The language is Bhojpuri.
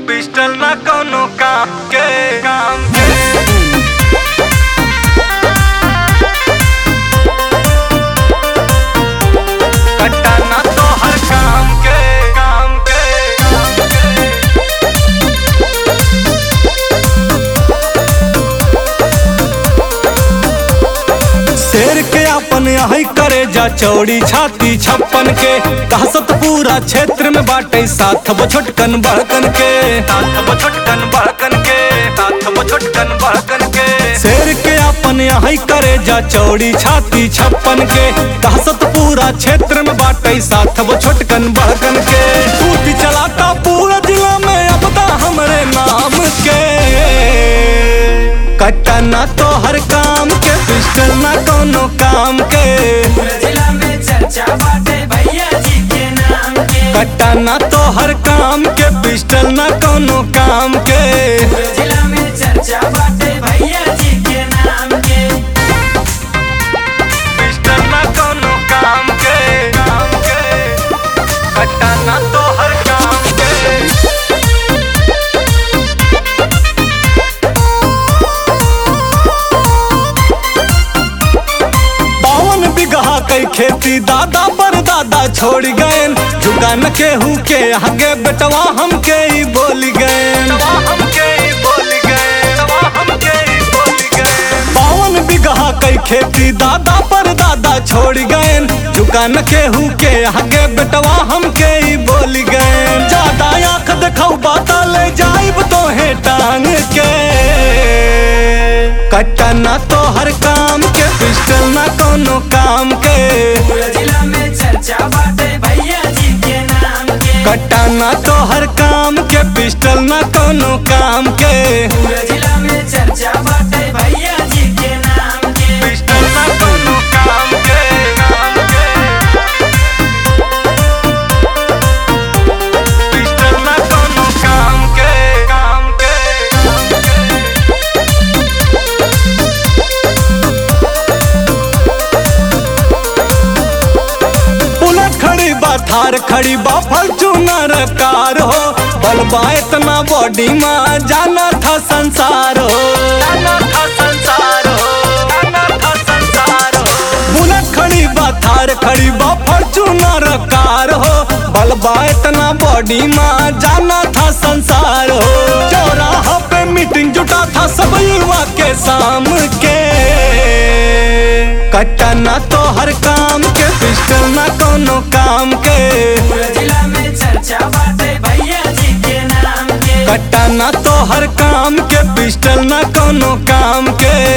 पिस्टल ना कोनो काम के काम के कट्टा ना तो हर काम के काम के काम के शेर के अपन यही करे जा चौड़ी छाती छप्पन के दहशत पूरा क्षेत्र में बाटे साथ वो छोटकन बड़कन के साथ वो छोटकन बड़कन के साथ वो छोटकन बड़कन के शेर के अपन यही करे जा चौड़ी छाती छप्पन के दहशत पूरा क्षेत्र में बाटे साथ वो छोटकन बड़कन के टूट चलाता पूरा जिला में अब ता हमरे नाम के कट्टा ना तो हर काम के पिस्टल ना कोनो काम के जिला में चर्चा बाटे भैया जी के नाम के कट्टा ना तो हर काम के पिस्टल ना कोनो काम के जिला में चर्चा बाटे भैया जी के नाम के पिस्टल ना कोनो काम के काम के कट्टा ना तो हर काम के बावन बिगहा कई खेती दादा पर दादा छोड़ गए जुगा न केहू के आगे बेटवा हमके ही बोल गए तवा हमके ही बोल गए तवा हमके ही बोल गए बावन बिगहा कई खेती दादा पर दादा छोड़ गए जुगा न केहू के आगे बेटवा हमके ही बोल गए ज्यादा आंख दिखाऊ बाता ले जाइब तो है टांग के कट्टा ना तो हर काम के पिस्टल ना कोनो काम के पूरा जिला में चर्चा बाटे भैया जी के नाम के कट्टा ना तो हर काम के पिस्टल ना कोनो काम के पूरा जिला में चर्चा बाटे भैया जी के नाम के पिस्टल ना कोनो काम के काम के पिस्टल ना कोनो काम के काम के बुलेट खड़ी बा थार खड़ी बा फॉर्च्यूनर कार हो बलबा इतना बॉडी में जाना था संसार हो जाना था संसार हो जाना था संसार हो बुलेट खड़ी बा थार खड़ी बा फॉर्च्यूनर कार हो बलबा इतना बॉडी में जाना था संसार हो चौराहा पे मीटिंग जुटा था सब युवा के शाम के कट्टा ना तो हर काम के पिस्टल ना कोनो काम के पूरा जिला में चर्चा बाटे भैया जी के नाम के कट्टा ना तो हर काम के पिस्टल ना कोनो काम के